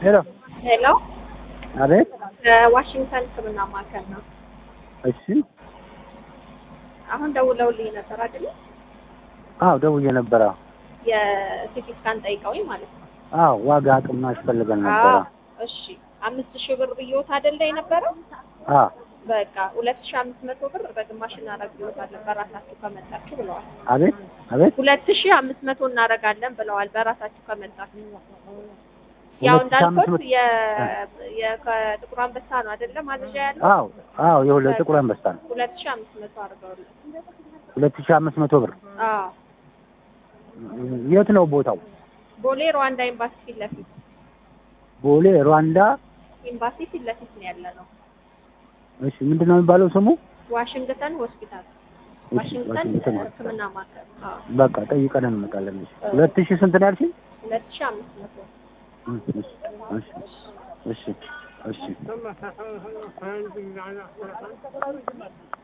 ሄሎ ሄሎ አቤት። ከዋሽንግተን ሕክምና ማዕከል ነው። እሺ። አሁን ደውለውልኝ ነበር አይደለ? አዎ ደውዬ ነበረ። የሲቲ ስካን ጠይቀውኝ ማለት ነው። አዎ ዋጋ አቅም ያስፈልገን ነበረ። አዎ፣ እሺ አምስት ሺህ ብር ብዬዎት አይደለ የነበረው? አዎ በቃ ሁለት ሺህ አምስት መቶ ብር በግማሽ እናደርግልዎታለን በራሳችሁ ከመጣችሁ ብለዋል። አቤት አቤት። ሁለት ሺህ አምስት መቶ እናደርጋለን ብለዋል በራሳችሁ ከመጣችሁ። ያው ሁለት ሺህ አምስት እንዳልኩት መቶ- የ የ- ከጥቁር አንበሳ ነው አይደለ ማዘዣ ያለው? አዎ አዎ የሁለት ጥቁር አንበሳ ነው። ሁለት ሺህ አምስት መቶ አድርገውልን። ሁለት ሺህ አምስት መቶ ብር። አዎ የት ነው ቦታው? ቦሌ ሩዋንዳ ኤምባሲ ፊት ለፊት ቦሌ ሩዋንዳ። ኤምባሲ ፊት ለፊት ነው ያለ ነው። እሺ ምንድን ነው የሚባለው ስሙ? ዋሽንግተን ሆስፒታል እሺ፣ ዋሽንግተን ዋሽንግተን ሕክምና ማዕከል። አዎ በቃ ጠይቀን እንመጣለን። እሺ ሁለት ሺህ ስንት ነው ያልሽኝ? ሁለት ሺህ አምስት መቶ እሺ እሺ እሺ እሺ